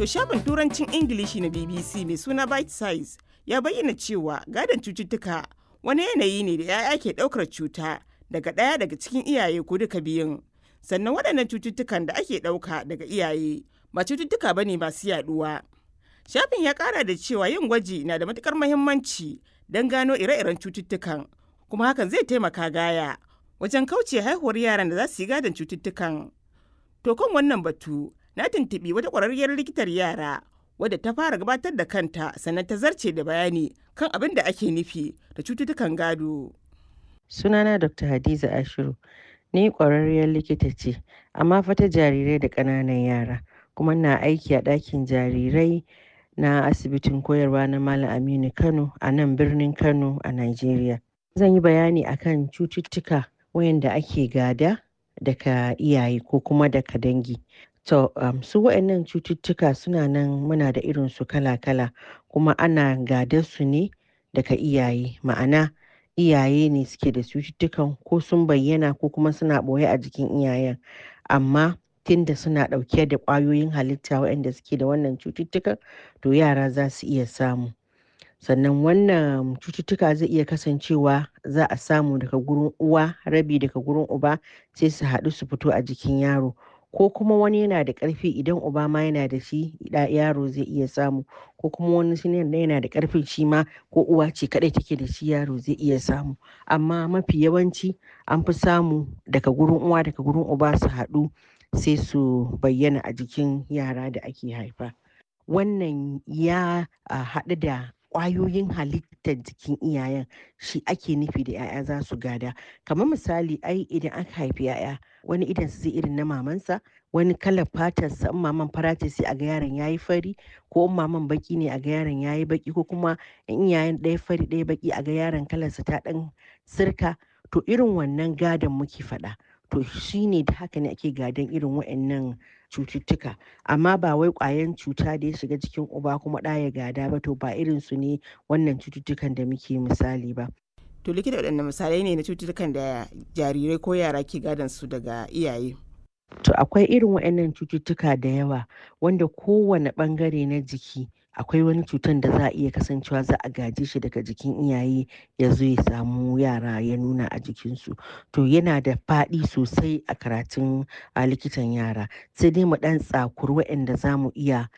To shafin turancin Ingilishi na BBC mai suna Bite Size ya bayyana cewa gadon cututtuka wani yanayi ne da 'ya'ya ke ɗaukar cuta daga ɗaya daga cikin iyaye ko duka biyun. Sannan waɗannan cututtukan da ake ɗauka daga iyaye ba cututtuka ba ne masu yaɗuwa. Shafin ya ƙara da cewa yin gwaji na da matuƙar muhimmanci don gano ire-iren cututtukan kuma hakan zai taimaka gaya wajen kauce haihuwar yaran da za su yi gadon cututtukan. To kan wannan batu na tuntuɓi wata ƙwararriyar likitar yara wadda ta fara gabatar da kanta sannan ta zarce da bayani kan abin da ake nufi da cututtukan gado. Sunana Dr. Hadiza Ashiru, ni ƙwararriyar likita ce, amma fa ta jarirai da ƙananan yara, kuma na aiki a ɗakin jarirai na asibitin koyarwa na Malam Aminu Kano a nan birnin Kano a Najeriya. Zan yi bayani akan cututtuka wayanda ake gada daga iyaye ko kuma daga dangi. To, um, su waɗannan cututtuka suna nan muna da irin su kala-kala kuma ana gadar su ne daga iyaye ma'ana iyaye ne suke da cututtukan ko sun bayyana ko kuma suna ɓoye a jikin iyayen amma tunda suna ɗauke da ƙwayoyin halitta waɗanda suke da wannan cututtukan to yara za su iya samu sannan wannan cututtuka zai iya kasancewa za a samu daga gurin uwa rabi daga gurin uba sai su haɗu su fito a jikin yaro ko kuma wani yana da ƙarfi idan uba ma yana da shi yaro zai iya samu ko kuma wani shi yana da ƙarfin shi ma ko uwa ce kaɗai take da shi yaro zai iya samu amma mafi yawanci an fi samu daga gurin uwa daga gurin uba su haɗu sai su bayyana a jikin yara da ake haifa wannan ya haɗu da ƙwayoyin halittar jikin iyayen shi ake nufi da 'ya'ya za su gada kamar misali ai idan aka haifi 'ya'ya wani idan su zai irin na mamansa wani kalar fatarsa in maman fara ce sai a ga yaron yayi fari ko in maman baki ne a ga yaron yayi baki ko kuma in iyayen ɗaya fari ɗaya baki a ga yaron kalarsa ta ɗan sirka to irin wannan gadon muke faɗa to shine da haka ne ake gadon irin waɗannan cututtuka amma ba wai ƙwayan cuta da ya shiga jikin uba kuma ɗa ya gada ba to ba irin su ne wannan cututtukan da muke misali ba To likita waɗanne misalai ne na cututtukan da jarirai ko yara ke gadon su daga iyaye? To akwai irin waɗannan cututtuka da yawa wanda kowane ɓangare na jiki akwai wani cutan da za a iya kasancewa za a gaje shi daga jikin iyaye ya zo ya samu yara ya nuna a jikinsu to yana da faɗi sosai a karatun a likitan yara sai dai mu ɗan tsakuri waɗanda za mu iya